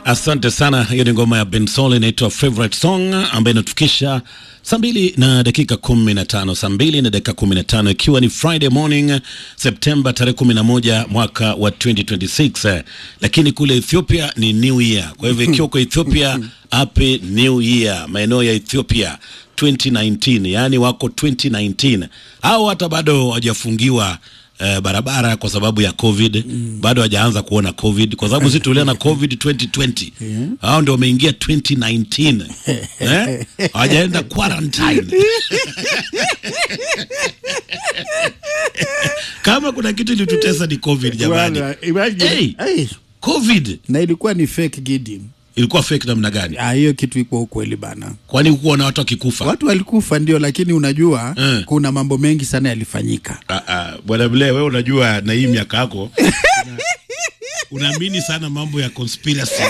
Asante sana. Hiyo ni ngoma ya Bensol inaitwa Favorite Song ambayo inatufikisha saa mbili na dakika kumi na tano saa mbili na dakika kumi na tano ikiwa ni Friday morning Septemba tarehe kumi na moja mwaka wa 2026 lakini kule Ethiopia ni New Year. Kwa hivyo ikiwa uko Ethiopia, happy New Year maeneo ya Ethiopia 2019, yaani wako 2019 au hata bado hawajafungiwa eh, barabara kwa sababu ya covid mm. bado hajaanza kuona covid kwa sababu sisi tuliona covid 2020 hao ndio wameingia 2019 eh? hawajaenda quarantine kama kuna kitu ilitutesa ni covid jamani Bwana, imagine- Hey! Hey, covid na ilikuwa ni fake Gidi. ilikuwa fake namna gani Ah, hiyo kitu iko ukweli bana. kwani hukuwa na watu wakikufa Watu walikufa ndio, lakini unajua Eh. kuna mambo mengi sana yalifanyika. Ah, ah, bwana Mle, wewe unajua na hii miaka yako una- unaamini sana mambo ya conspiracy.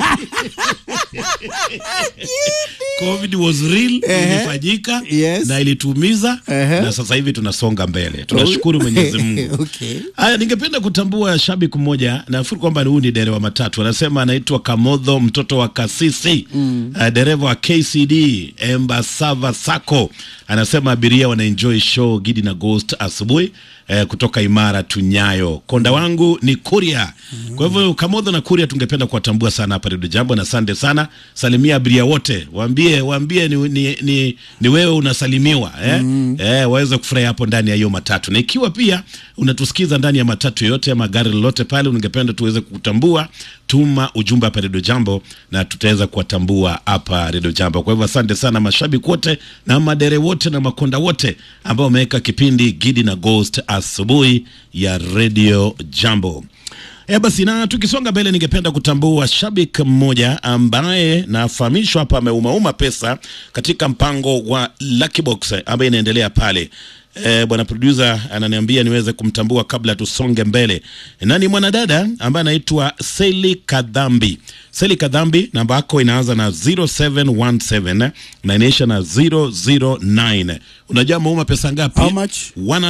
Covid was real, Ehe. ilifanyika Yes. na ilitumiza Ehe. na sasa hivi tunasonga mbele. Tunashukuru Mwenyezi Mungu. Okay. Haya, ningependa kutambua shabiki mmoja, nafikiri kwamba huyu ni dereva matatu, anasema anaitwa Kamodho mtoto wa Kasisi mm. uh, dereva wa KCD Embasava Sacco, anasema abiria wanaenjoy show Gidi na Ghost asubuhi eh, kutoka Imara Tunyayo. Konda wangu ni Kuria. Kwa hivyo Kamodho na Kuria tungependa kuwatambua sana hapa Redio Jambo, na asante sana. Salimia abiria wote, waambie waambie ni, ni, ni, ni wewe unasalimiwa eh? Eh, waweze kufurahia hapo ndani ya hiyo matatu, na ikiwa pia unatusikiza ndani ya matatu yoyote ama gari lolote pale, ungependa tuweze kukutambua, tuma ujumbe hapa Redio Jambo na tutaweza kuwatambua hapa Redio Jambo. Kwa hivyo asante sana mashabiki wote na madere wote na makonda wote ambao wameweka kipindi Gidi na Ghost asubuhi ya Redio Jambo. E basi, na tukisonga mbele, ningependa kutambua shabiki mmoja ambaye nafahamishwa hapa ameumauma pesa katika mpango wa Lucky Box ambaye inaendelea pale. E, bwana producer ananiambia niweze kumtambua kabla tusonge mbele, na ni mwanadada ambaye anaitwa Seli Kadhambi. Seli Kadhambi, namba yako inaanza na 0717 na inaisha na 009. Unajua ameuma pesa ngapi? How much?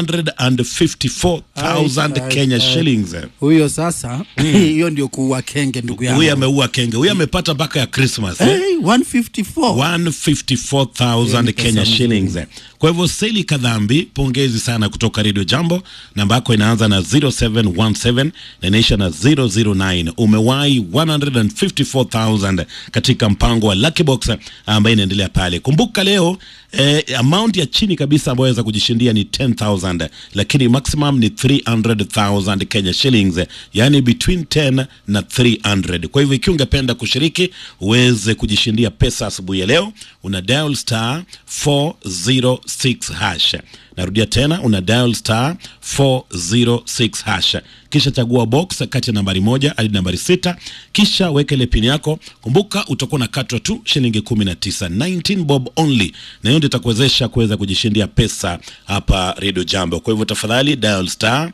154,000 Ai, Kenya ai, shillings. Huyo sasa hiyo ndio kuua kenge ndugu yangu. Huyu ameua kenge, huyu amepata mpaka ya Christmas eh? Hey, 154. 154,000 Kenya pesa shillings. Kwa hivyo Seli Kadhambi, pongezi sana kutoka Radio Jambo. Namba yako inaanza na 0717 na inaisha na 009. Umewahi 154,000 katika mpango wa Lucky Box ambayo inaendelea pale. Kumbuka leo eh, amount ya chini kabisa ambayo waweza kujishindia ni 10,000 lakini maximum ni 300,000 Kenya shillings, yani between 10 na 300. Kwa hivyo ikiwa ungependa kushiriki uweze kujishindia pesa asubuhi ya leo, una dial star 406 hash. Narudia tena, una dial star 406 hash, kisha chagua box kati ya nambari moja hadi nambari sita, kisha weka ile pini yako. Kumbuka utakuwa unakatwa tu shilingi 19, 19 bob only, na hiyo ndio itakuwezesha kuweza kujishindia pesa hapa Radio Jambo. Kwa hivyo tafadhali dial star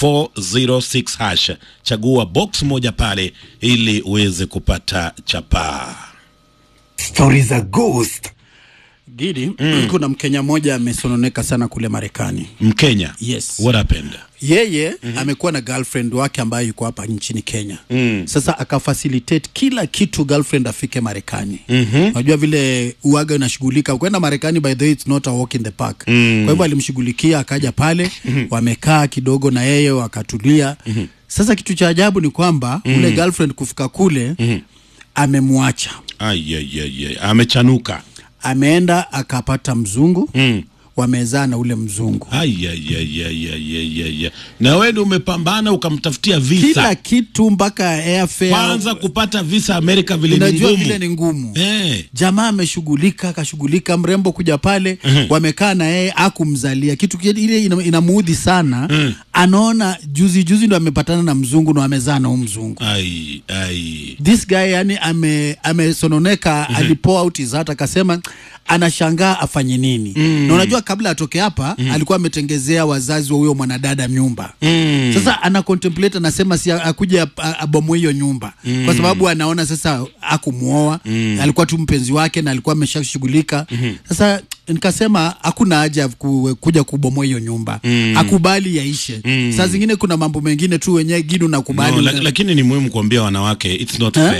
406 hash, chagua box moja pale ili uweze kupata chapaa. Stori za ghost. Gidi, kuna Mkenya mmoja amesononeka sana kule Marekani. Mkenya, Yes. what happened? Yeye amekuwa na girlfriend wake ambaye yuko hapa nchini Kenya. Sasa akafacilitate kila kitu girlfriend afike Marekani. Unajua vile uaga unashughulika kwenda Marekani, by the way it's not a walk in the park. Kwa hivyo alimshughulikia akaja pale, wamekaa kidogo na yeye wakatulia. Sasa kitu cha ajabu ni kwamba ule girlfriend kufika kule amemwacha. Ai, ai, ai, ai. Amechanuka. Ameenda akapata mzungu Mm. wamezaa na ule mzungu Ai, ai, ai, ai, ai, ai, ai, ai. Na wewe ndio umepambana ukamtafutia kila visa kitu mpaka airfare. kwanza kupata visa Amerika vile ni Unajua ngumu. vile ni ngumu Eh. jamaa ameshughulika akashughulika mrembo kuja pale wamekaa na yeye akumzalia kitu kile ile ina- inamuudhi sana anaona juzi juzi ndo amepatana na mzungu na amezaa na huu mzungu Ai, ai. this guy yani ame amesononeka alipoa out his heart akasema anashangaa afanye nini na unajua kabla atoke hapa alikuwa ametengezea wazazi wa huyo mwanadada nyumba sasa ana contemplate anasema si akuja abomoe hiyo nyumba kwa sababu anaona sasa akumuoa alikuwa tu mpenzi wake na alikuwa ameshashughulika sasa nikasema hakuna haja ya ku, kuja kubomoa hiyo nyumba akubali yaishe saa zingine kuna mambo mengine tu wenyewe gidu nakubali No, lak- lakini ni muhimu kuambia wanawake it's not Eh? fair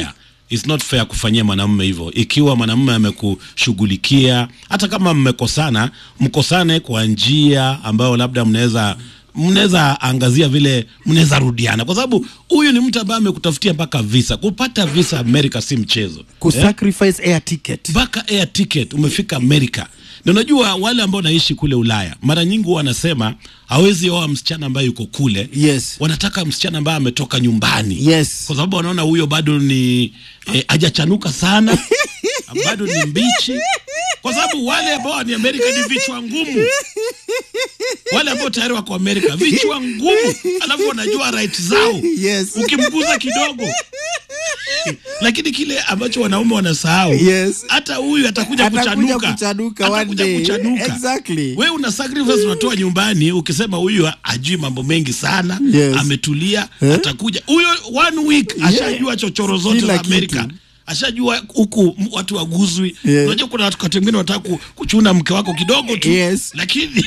it's not fair kufanyia mwanamume hivyo. Ikiwa mwanamume amekushughulikia, hata kama mmekosana, mkosane kwa njia ambayo labda mnaweza mnaweza angazia vile mnaweza rudiana, kwa sababu huyu ni mtu ambaye amekutafutia mpaka visa. Kupata visa Amerika si mchezo kusacrifice air ticket mpaka air ticket umefika Amerika. Na unajua wale ambao wanaishi kule Ulaya mara nyingi huwa wanasema hawezi oa msichana ambaye yuko kule. Yes. Wanataka msichana ambaye ametoka nyumbani. Yes. Kwa sababu wanaona huyo bado ni eh, hajachanuka sana. bado ni mbichi. Kwa sababu wale ambao ni Amerika ni vichwa ngumu. Wale ambao tayari wako Amerika vichwa ngumu, alafu wanajua right zao. Yes. Ukimguza kidogo lakini kile ambacho wanaume wanasahau Yes. hata huyu atakuja Atakuja kuchanuka, kuchanuka one atakuja day. kuchanuka. Exactly. Wewe una sacrifice unatoa nyumbani ukisema huyu ajui mambo mengi sana Yes. ametulia Eh? atakuja huyo one week ashajua chochoro zote Kila za Amerika kitu. ashajua huku m- watu waguzwi. Yeah. Unajua kuna watu wakati wengine wanataka ku- kuchuna mke wako kidogo tu Yes. lakini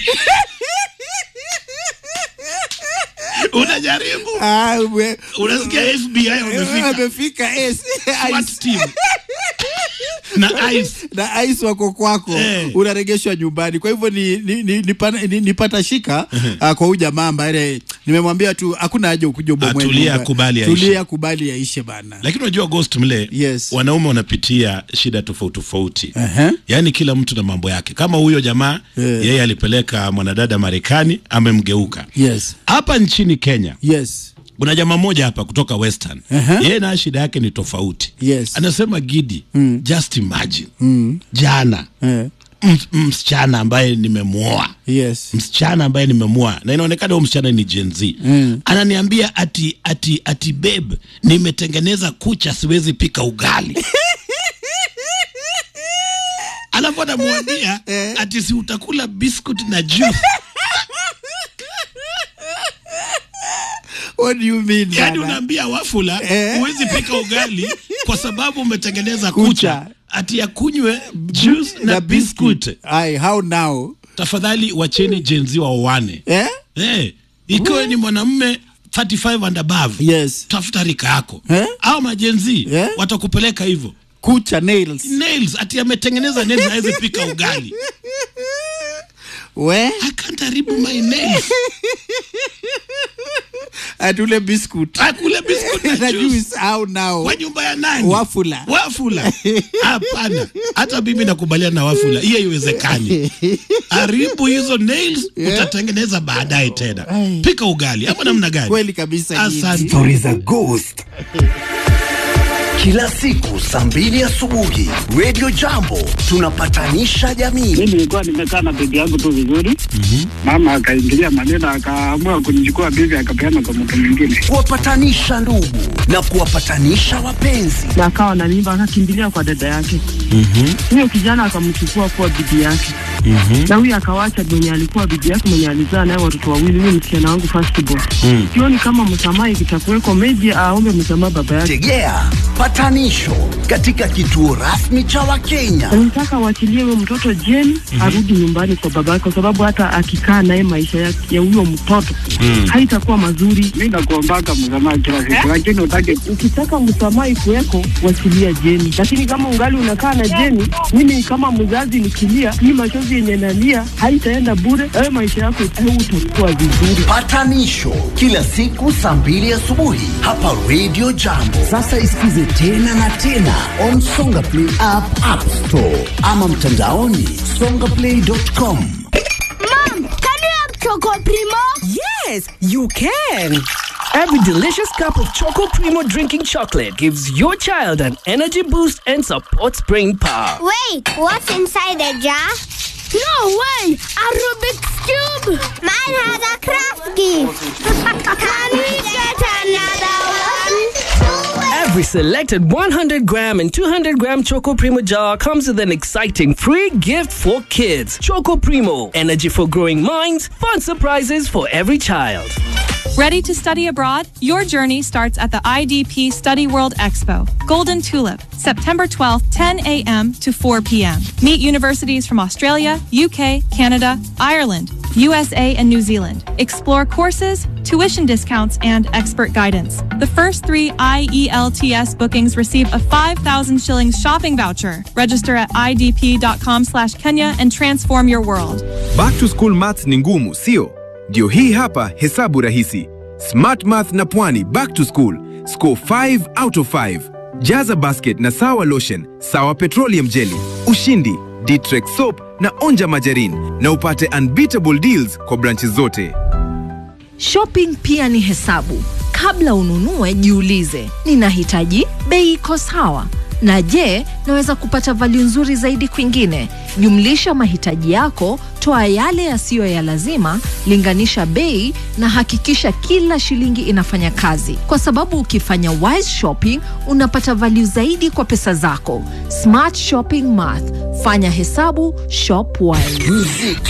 unajaribu Ah, we- unasikia FBI wamefika wamefika yes. SWAT Ice. team na ICE na ice wako kwako Eh. unaregeshwa nyumbani kwa hivyo ni, ni, ni, ni, pana- ni, ni pata shika uh, kwa huyu jamaa ambaye nimemwambia tu hakuna haja ukuja ubomoe Atulia, nyumba. akubali aishe. tulia kubali yaishe bana lakini unajua ghost mle Yes. wanaume wanapitia shida tofauti tofauti Aha. yaani kila mtu na mambo yake kama huyo jamaa Yeah. yeye alipeleka mwanadada marekani amemgeuka yes hapa nchini kenya yes kuna jamaa mmoja hapa kutoka western Aha. yeye na shida yake ni tofauti Yes. anasema gidi just imagine mm. jana eh. m- msichana ambaye nimemwoa yes msichana ambaye nimemwoa na inaonekana huyo msichana ni Gen Z Mm. ananiambia ati ati ati babe nimetengeneza kucha siwezi pika ugali alafu anamwambia ati si utakula biscuit na juice what do you mean yaani bana? unaambia wafula Eh. huwezi pika ugali kwa sababu umetengeneza Kucha. kucha ati yakunywe juice na biscuit Ai, how now tafadhali wacheni Gen Z waoane eh? Eh, ikiwa ni mwanamume 35 and above yes tafuta rika yako Eh? au majenzi Eh? watakupeleka hivyo kucha nails nails ati ametengeneza nails hawezi pika ugali we akantaribu my nails atule biscuit akule biscuit na na juice juice how now kwa nyumba ya nani Wafula. wafula hapana hata mimi nakubaliana na wafula hiyo haiwezekani haribu hizo nails utatengeneza baadaye tena Ai. pika ugali ama namna gani kweli kabisa Asante. Story za Ghost. Kila siku saa mbili asubuhi Radio Jambo tunapatanisha jamii. mi nilikuwa nimekaa na bibi yangu tu vizuri mama akaingilia maneno akaamua kunichukua bibi akapeana kwa mtu mwingine Kuwapatanisha ndugu na kuwapatanisha wapenzi. na akawa na mimba akakimbilia kwa dada yake huyo kijana akamchukua kuwa bibi yake na huyo akawacha mwenye alikuwa bibi yake mwenye alizaa naye watoto wawili huyo msichana wangu firstborn sioni kama msamaha ikitakuweko meji aombe msamaha baba yake Tegea patanisho katika kituo rasmi cha Wakenya. nataka waachilie huyo mtoto jeni arudi nyumbani kwa baba yake kwa sababu hata akikaa naye maisha ya ya huyo mtoto haitakuwa mazuri mi nakuombaka msamaha kila siku lakini utake ukitaka msamaha ikuweko wachilia jeni lakini kama ungali unakaa na jeni mimi kama mzazi nikilia hii machozi yenye nalia haitaenda bure wewe maisha yako utakuwa vizuri Patanisho kila siku saa mbili asubuhi hapa Radio Jambo. Sasa isikize tena na tena on Songa Play app, App Store ama mtandaoni songaplay.com. Mom, can you have Choco Primo? Yes, you can. Every delicious cup of Choco Primo drinking chocolate gives your child an energy boost and supports brain power. Wait, what's inside the jar? No way! A Rubik's Cube! Mine has a craft gift! can we get another one? Every selected 100 gram and 200 gram Choco Primo jar comes with an exciting free gift for kids. Choco Primo, energy for growing minds, fun surprises for every child. Ready to study abroad? Your journey starts at the IDP Study World Expo, Golden Tulip, September 12th, 10 a.m. to 4 p.m. Meet universities from Australia, UK, Canada, Ireland, USA, and New Zealand. Explore courses, tuition discounts, and expert guidance. The first three IELTS bookings receive a 5,000 shillings shopping voucher. Register at idp.com slash Kenya and transform your world. Back to school maths ni ngumu, sio? Ndio hii hapa hesabu rahisi. Smart Math na Pwani back to school. Score 5 out of 5. Jaza basket na sawa lotion, sawa petroleum jelly, ushindi, Ditrex soap na onja majarin na upate unbeatable deals kwa branches zote. Shopping pia ni hesabu. Kabla ununue, jiulize, ninahitaji bei iko sawa, na je, naweza kupata value nzuri zaidi kwingine? Jumlisha mahitaji yako, toa yale yasiyo ya lazima, linganisha bei na hakikisha kila shilingi inafanya kazi, kwa sababu ukifanya wise shopping unapata value zaidi kwa pesa zako. Smart shopping math, fanya hesabu, shop wise.